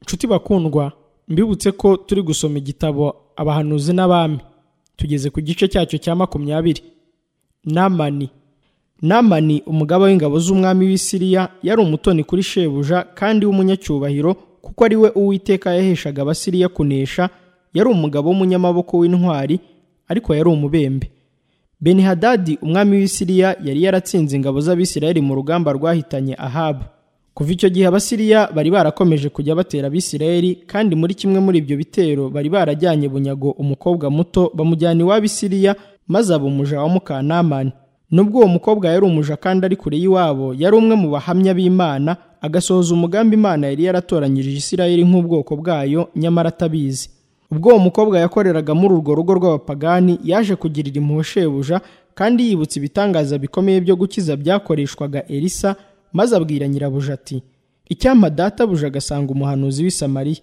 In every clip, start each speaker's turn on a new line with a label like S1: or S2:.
S1: nshuti bakundwa mbibutse ko turi gusoma igitabo abahanuzi n'abami tugeze ku gice cyacyo cya makumyabiri namani namani umugaba w'ingabo z'umwami w'i Siriya yari umutoni kuri shebuja kandi w'umunyacyubahiro kuko ari we uwiteka yaheshaga abasiriya kunesha yari umugabo w'umunyamaboko w'intwari ariko yari umubembe benihadadi umwami w'i Siriya yari yaratsinze ingabo z'abisirayeli mu rugamba rwahitanye ahabu kuva icyo gihe abasiriya bari barakomeje kujya batera abisirayeli kandi muri kimwe muri ibyo bitero bari barajyanye bunyago umukobwa muto bamujyana iwabo i Siriya maze aba umuja wa mukanamani nubwo uwo mukobwa yari umuja kandi ari kure y'iwabo yari umwe mu bahamya b'imana agasohoza umugambi imana yari yaratoranyije isirayeli nk'ubwoko bwayo nyamara atabizi ubwo uwo mukobwa yakoreraga muri urwo rugo rw'abapagani yaje kugirira impuhwe shebuja kandi yibutse ibitangaza bikomeye byo gukiza byakoreshwaga elisa maze abwira nyirabuja ati icyampa databuja agasanga umuhanuzi w'i Samariya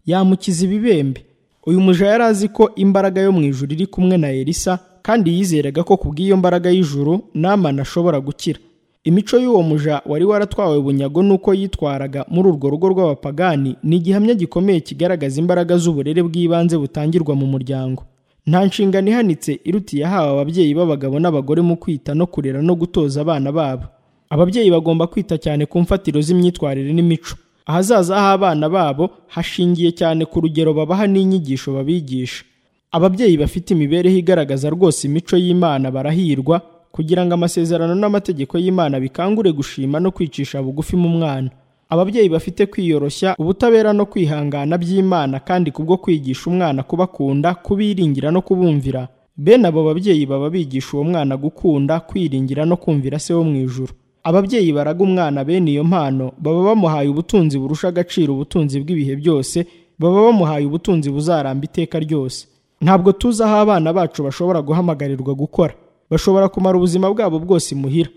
S1: yamukiza ibibembe uyu muja yari azi ko imbaraga yo mu ijuru iri kumwe na elisa kandi yizeraga ko kubw'iyo mbaraga y'ijuru namana ashobora gukira imico y'uwo muja wari waratwawe bunyago n'uko yitwaraga muri urwo rugo rw'abapagani ni igihamya gikomeye kigaragaza imbaraga z'uburere bw'ibanze butangirwa mu muryango nta nshingano ihanitse iruta iyahawe ababyeyi b'abagabo n'abagore mu kwita no kurera no gutoza abana babo ababyeyi bagomba kwita cyane ku mfatiro z'imyitwarire n'imico ahazaza h'abana babo hashingiye cyane ku rugero babaha n'inyigisho babigisha ababyeyi bafite imibereho igaragaza rwose imico y'imana barahirwa kugira ngo amasezerano n'amategeko y'imana bikangure gushima no kwicisha bugufi mu mwana ababyeyi bafite kwiyoroshya ubutabera no kwihangana by'imana kandi kubwo kwigisha umwana kubakunda kubiringira no kubumvira bene abo babyeyi baba bigisha uwo mwana gukunda kwiringira no kumvira se wo mu ijuru ababyeyi baraga umwana bene iyo mpano baba bamuhaye ubutunzi burusha agaciro ubutunzi bw'ibihe byose baba bamuhaye ubutunzi buzaramba iteka ryose ntabwo tuzi aho abana bacu bashobora guhamagarirwa gukora bashobora kumara ubuzima bwabo bwose imuhira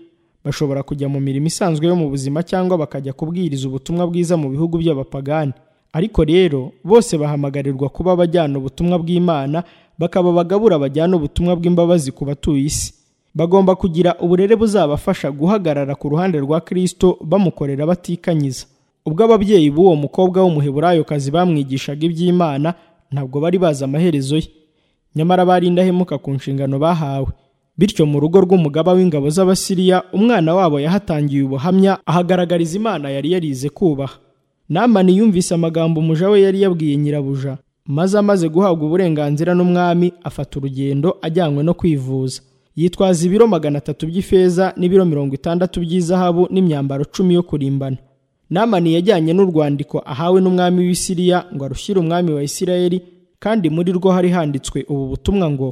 S1: bashobora kujya mu mirimo isanzwe yo mu buzima cyangwa bakajya kubwiriza ubutumwa bwiza mu bihugu by'abapagani ariko rero bose bahamagarirwa kuba bajyana ubutumwa bw'imana bakaba abagabura bajyana ubutumwa bw'imbabazi ku batuye isi bagomba kugira uburere buzabafasha guhagarara ku ruhande rwa Kristo bamukorera batikanyiza ubwo ababyeyi b'uwo mukobwa w'umuheburayokazi bamwigishaga iby'imana ntabwo bari bazi amaherezo ye nyamara bari indahemuka ku nshingano bahawe bityo mu rugo rw'umugaba w'ingabo z'abasiriya umwana wabo yahatangiye ubuhamya ahagaragariza imana yari yarize kubaha namani yumvise amagambo umuja we yari yabwiye nyirabuja maze amaze guhabwa uburenganzira n'umwami afata urugendo ajyanywe no kwivuza yitwaza ibiro magana atatu by'ifeza n'ibiro mirongo itandatu by'izahabu n'imyambaro cumi yo kurimbana namani yajyanye n'urwandiko ahawe n'umwami w'i Siriya ngo arushyire umwami wa isirayeli kandi muri rwo hari handitswe ubu butumwa ngo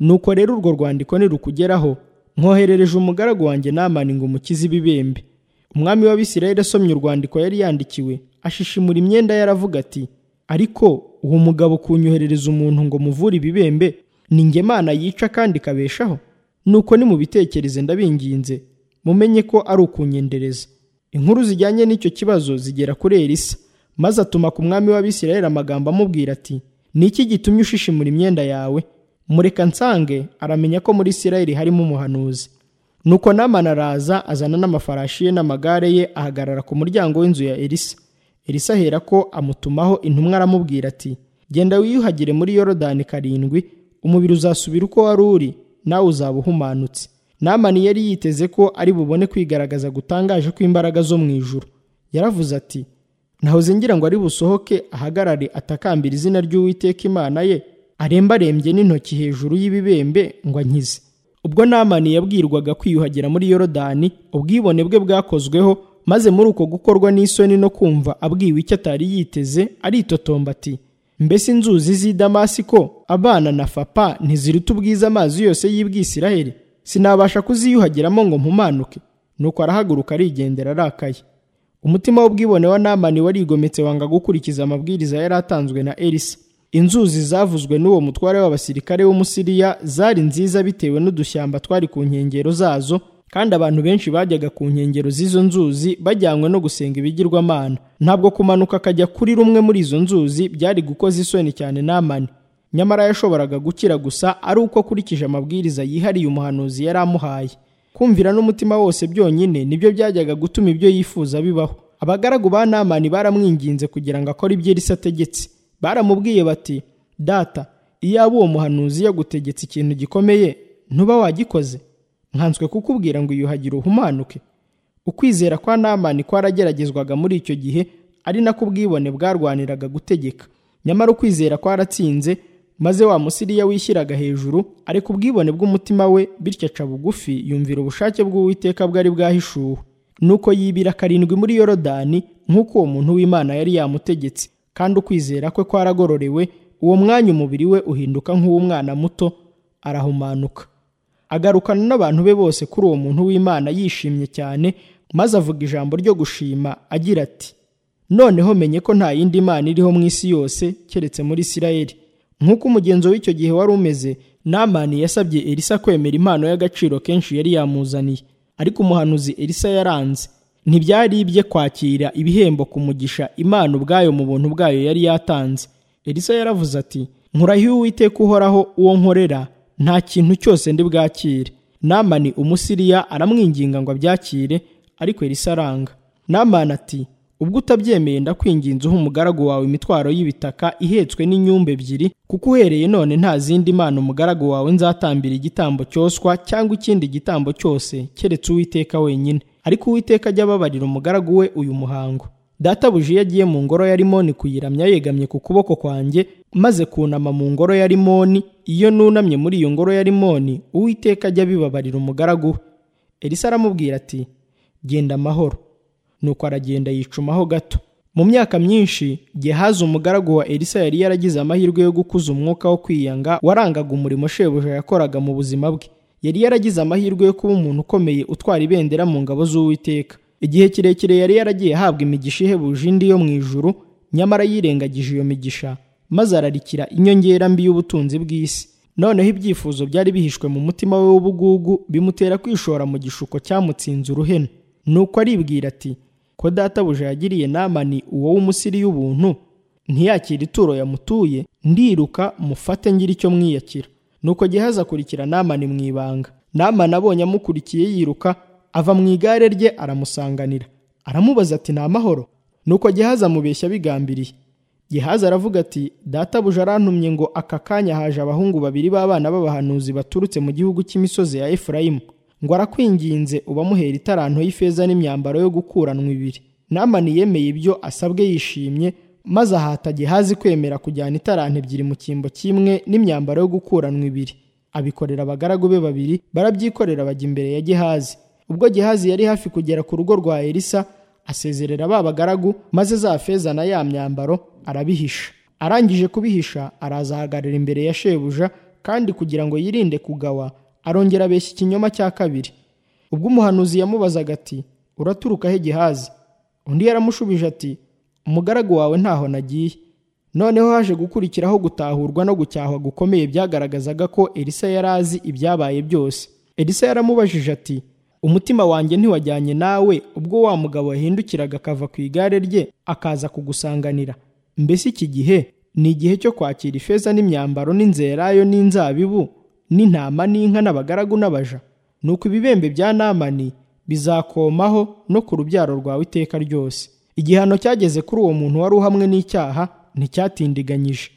S1: nuko rero urwo rwandiko nirukugeraho mwoherereje umugaragu wanjye namani ngo umukize ibibembe umwami w'abisirayeli asomye urwandiko yari yandikiwe ashishimura imyenda yaravuga ati ariko uwo mugabo kunyoherereza umuntu ngo muvure ibibembe ni nge mana yica kandi ikabeshaho nuko nimubitekereze ndabinginze mumenye ko ari ukunyendereza inkuru zijyanye n'icyo kibazo zigera kuri elisa maze atuma ku mwami w'abisirayeli amagambo amubwira ati ni iki gitumye ushishimura imyenda yawe mureka nsange aramenya ko muri isirayeli harimo umuhanuzi nuko namana araza azana n'amafarashi ye n'amagare ye ahagarara ku muryango w'inzu ya elisa elisa ahera ko amutumaho intumwa aramubwira ati genda wiyuhagire muri yorodani karindwi umubiri uzasubira uko wari uri nawe uzaba uhumanutse namani yari yiteze ko ari bubone kwigaragaza gutangaje kw'imbaraga zo mu ijuru yaravuze ati nahoze ngira ngo ari busohoke ahagarare atakambira izina ry'uwiteka imana ye arembarembye n'intoki hejuru y'ibibembe ngo ankize ubwo namani yabwirwaga kwiyuhagira muri yorodani ubwibone bwe bwakozweho maze muri uko gukorwa n'isoni no kumva abwiwe icyo atari yiteze aritotomba ati mbese inzuzi z'i damasiko abana na fapa ntiziruta ubwiza amazi yose y'ibwisiraheli sinabasha kuziyuhagiramo ngo mpumanuke nuko arahaguruka arigendera arakaye umutima w'ubwibone wa namani warigometse wanga gukurikiza amabwiriza yari atanzwe na elisa inzuzi zavuzwe n'uwo mutware w'abasirikare w'umusiriya zari nziza bitewe n'udushyamba twari ku nkengero zazo kandi abantu benshi bajyaga ku nkengero z'izo nzuzi bajyanywe no gusenga ibigirwamana ntabwo kumanuka akajya kuri rumwe muri izo nzuzi byari gukoza isoni cyane namani nyamara yashoboraga gukira gusa ari uko akurikije amabwiriza yihariye umuhanuzi yari amuhaye kumvira n'umutima wose byonyine nibyo byajyaga gutuma ibyo yifuza bibaho abagaragu ba namani baramwinginze kugira ngo akore ibyo elisa ategetse baramubwiye bati data iyaba uwo muhanuzi yagutegetse ikintu gikomeye ntuba wagikoze nkanswe kukubwira ngo iyuhagire uhumanuke ukwizera kwa namani kwarageragezwaga muri icyo gihe ari nako ubwibone bwarwaniraga gutegeka nyamara ukwizera kwaratsinze maze wa musiriya wishyiraga hejuru ariko ubwibone bw'umutima we bityo aca bugufi yumvira ubushake bw'uwiteka bwari bwahishuwe nuko yibira karindwi muri yorodani nk'uko uwo muntu w'imana yari yamutegetse kandi ukwizera kwe kwaragororewe uwo mwanya umubiri we uhinduka nk'uw'umwana muto arahumanuka agarukana n'abantu be bose kuri uwo muntu w'imana yishimye cyane maze avuga ijambo ryo gushima agira ati noneho menye ko nta yindi mana iriho mu isi yose keretse muri isirayeli nk'uko umugenzo w'icyo gihe wari umeze namani yasabye elisa kwemera impano y'agaciro kenshi yari yamuzaniye ariko umuhanuzi elisa yaranze ntibyari ibye kwakira ibihembo ku mugisha imana ubwayo mu buntu bwayo yari yatanze elisa yaravuze ati nkuraho uwiteka uhoraho uwo nkorera nta kintu cyose ndi bwakire namani umusiriya aramwinginga ngo abyakire ariko elisa aranga namani ati ubwo utabyemeye ndakwinginze uha umugaragu wawe imitwaro y'ibitaka ihetswe n'inyumba ebyiri kuko uhereye none nta zindi mana umugaragu wawe nzatambira igitambo cyoswa cyangwa ikindi gitambo cyose keretse uwiteka wenyine ariko uwiteka ajya ababarira umugaragu we uyu muhango databuja iyo agiye mu ngoro ya rimoni kuyiramya yegamye ku kuboko kwanjye maze kunama mu ngoro ya rimoni iyo nunamye muri iyo ngoro ya rimoni uwiteka ajya abibabarira umugaragu we elisa aramubwira ati genda amahoro nuko aragenda yicumaho gato mu myaka myinshi gehazi umugaragu wa elisa yari yaragize amahirwe yo gukuza umwuka wo kwiyanga warangaga umurimo shebuja yakoraga mu buzima bwe yari yaragize amahirwe yo kuba umuntu ukomeye utwara ibendera mu ngabo z'uwiteka igihe kirekire yari yaragiye ahabwa imigisha ihebuje indi yo mu ijuru nyamara yirengagije iyo migisha maze ararikira inyongera mbi y'ubutunzi bw'isi noneho ibyifuzo byari bihishwe mu mutima we w'ubugugu bimutera kwishora mu gishuko cyamutsinze uruhenu nuko aribwira ati ko databuja yagiriye namani uwo w'umusiri y'ubuntu ntiyakira ituro yamutuye ndiruka mufate ngira icyo mwiyakira nuko gihaza akurikira namani mu ibanga namani abonye amukurikiye yiruka ava mu igare rye aramusanganira aramubaza ati ni amahoro nuko gihaza amubeshya bigambiriye gihaza aravuga ati databuja arantumye ngo aka kanya haje abahungu babiri b'abana b'abahanuzi baturutse mu gihugu cy'imisozi ya efurayimu ngo arakwinginze ubamuhera itaranto y'ifeza n'imyambaro yo gukuranwa ibiri namani yemeye ibyo asabwe yishimye maze ahata gihazi kwemera kujyana itaranto ebyiri mu cyimbo kimwe n'imyambaro yo gukuranwa ibiri abikorera abagaragu be babiri barabyikorera bajya imbere ya gihazi ubwo gihazi yari hafi kugera ku rugo rwa elisa asezerera ba bagaragu maze za feza na ya myambaro arabihisha arangije kubihisha arazahagarara imbere ya shebuja kandi kugira ngo yirinde kugawa arongera abeshya ikinyoma cya kabiri ubwo umuhanuzi yamubazaga ati uraturuka he gihazi undi yaramushubije ati umugaragu wawe ntaho nagiye noneho haje gukurikiraho gutahurwa no gucyahwa gukomeye byagaragazaga ko elisa yari azi ibyabaye byose elisa yaramubajije ati umutima wanjye ntiwajyanye nawe ubwo wa mugabo yahindukiraga akava ku igare rye akaza kugusanganira mbese iki gihe ni igihe cyo kwakira ifeza n'imyambaro n'inzerayo n'inzabibu n'intama n'inka n'abagaragu n'abaja nuko ibibembe bya namani bizakomaho no ku rubyaro rwawe iteka ryose igihano cyageze kuri uwo muntu wari uhamwe n'icyaha nticyatindiganyije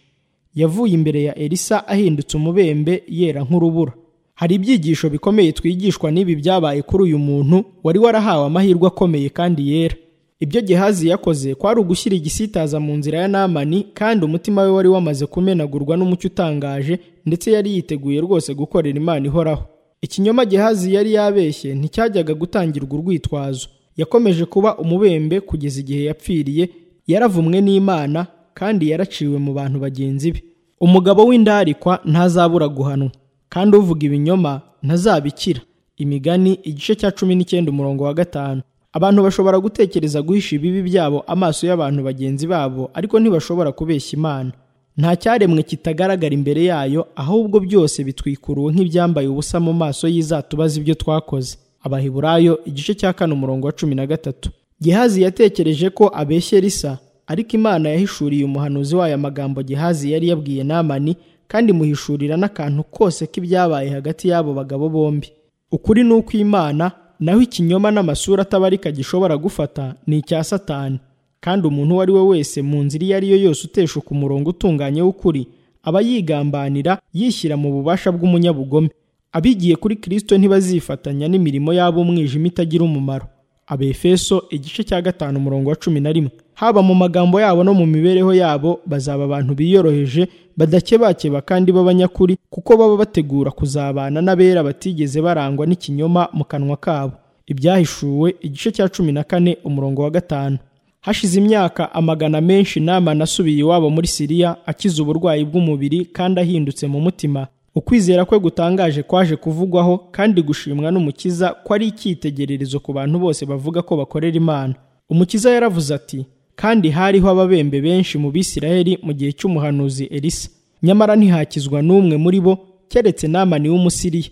S1: yavuye imbere ya elisa ahindutse umubembe yera nk'urubura hari ibyigisho bikomeye twigishwa n'ibi byabaye kuri uyu muntu wari warahawe amahirwe akomeye kandi yera ibyo gihazi yakoze kwari ugushyira igisitaza mu nzira ya namani kandi umutima we wari wamaze kumenagurwa n'umucyo utangaje ndetse yari yiteguye rwose gukorera imana ihoraho ikinyoma gihazi yari yabeshye nticyajyaga gutangirwa urwitwazo yakomeje kuba umubembe kugeza igihe yapfiriye yaravumwe n'imana kandi yaraciwe mu bantu bagenzi be umugabo w'indarikwa ntazabura guhanwa kandi uvuga ibinyoma ntazabikira imigani igice cya cumi n'icyenda umurongo wa gatanu abantu bashobora gutekereza guhisha ibibi byabo amaso y'abantu bagenzi babo ariko ntibashobora kubeshya imana nta cyaremwe kitagaragara imbere yayo ahubwo byose bitwikuruwe nk'ibyambaye ubusa mu maso y'izatubaza ibyo twakoze abahiburayo igice cya kane umurongo wa cumi na gatatu gihazi yatekereje ko abeshye risa ariko imana yahishuriye umuhanuzi wayo amagambo gihazi yari yabwiye namani kandi imuhishurira n'akantu kose k'ibyabaye hagati y'abo bagabo bombi ukuri ni uko imana naho ikinyoma n'amasura atabarika gishobora gufata ni icya satani kandi umuntu uwo ari we wese mu nzira iyo ari yo yose uteshuka umurongo utunganye w'ukuri aba yigambanira yishyira mu bubasha bw'umunyabugome abigiye kuri kirisito ntibazifatanya n'imirimo y'ab'umwijima itagira umumaro abefeso igice cya gatanu umurongo wa cumi na rimwe haba mu magambo yabo no mu mibereho yabo bazaba abantu biyoroheje badakebakeba kandi b'abanyakuri kuko baba bategura kuzabana n'abera batigeze barangwa n'ikinyoma mu kanwa kabo ibyahishuwe igice cya cumi na kane umurongo wa gatanu hashize imyaka amagana menshi namani asubiye iwabo muri siriya akize uburwayi bw'umubiri kandi ahindutse mu mutima ukwizera kwe gutangaje kwaje kuvugwaho kandi gushimwa n'umukiza ko ari icyitegererezo ku bantu bose bavuga ko bakorera imana umukiza yaravuze ati kandi hariho ababembe benshi mu bisirayeli mu gihe cy'umuhanuzi elisa nyamara ntihakizwa n'umwe muri bo keretse namani w'umusiriya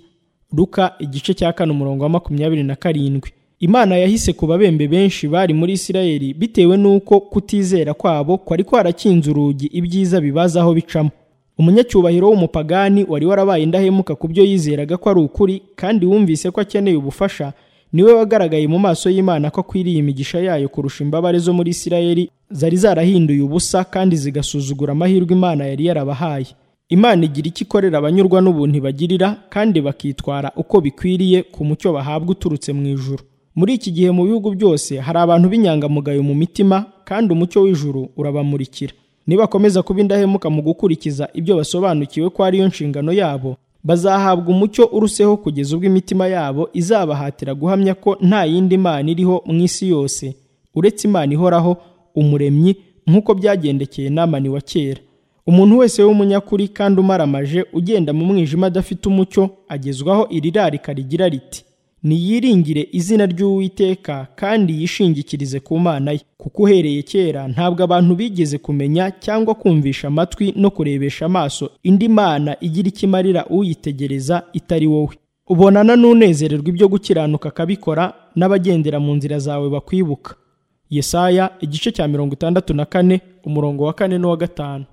S1: luka igice cya kane umurongo wa makumyabiri na karindwi imana yahise ku babembe benshi bari muri isirayeli bitewe n'uko kutizera kwabo kwari kwarakinze urugi ibyiza bibaza aho bicamo umunyacyubahiro w'umupagani wari warabaye indahemuka ku byo yizeraga ko ari ukuri kandi wumvise ko akeneye ubufasha niwe wagaragaye mu maso y'imana ko akwiriye imigisha yayo kurusha imbabare zo muri isirayeli zari zarahinduye ubusa kandi zigasuzugura amahirwe imana yari yarabahaye imana igira icyo ikorera abanyurwa n'ubuntu bagirira kandi bakitwara uko bikwiriye ku mucyo bahabwa uturutse mu ijuru muri iki gihe mu bihugu byose hari abantu b'inyangamugayo mu mitima kandi umucyo w'ijuru urabamurikira nibakomeza kuba indahemuka mu gukurikiza ibyo basobanukiwe ko ariyo nshingano yabo bazahabwa umucyo uruseho kugeza ubwo imitima yabo izabahatira guhamya ko nta yindi mana iriho mu isi yose uretse imana ihoraho umuremyi nk'uko byagendekeye namani wa kera umuntu wese w'umunyakuri kandi umaramaje ugenda mu mwijima adafite umucyo agezwaho iri rarika rigira riti niyiringire izina ry'uwiteka kandi yishingikirize ku mana ye kuko uhereye kera ntabwo abantu bigeze kumenya cyangwa kumvisha amatwi no kurebesha amaso indi mana igira icyo imarira uyitegereza itari wowe ubonana n'unezererwa ibyo gukiranuka akabikora n'abagendera mu nzira zawe bakwibuka yesaya igice cya mirongo itandatu na kane umurongo wa kane n'uwa gatanu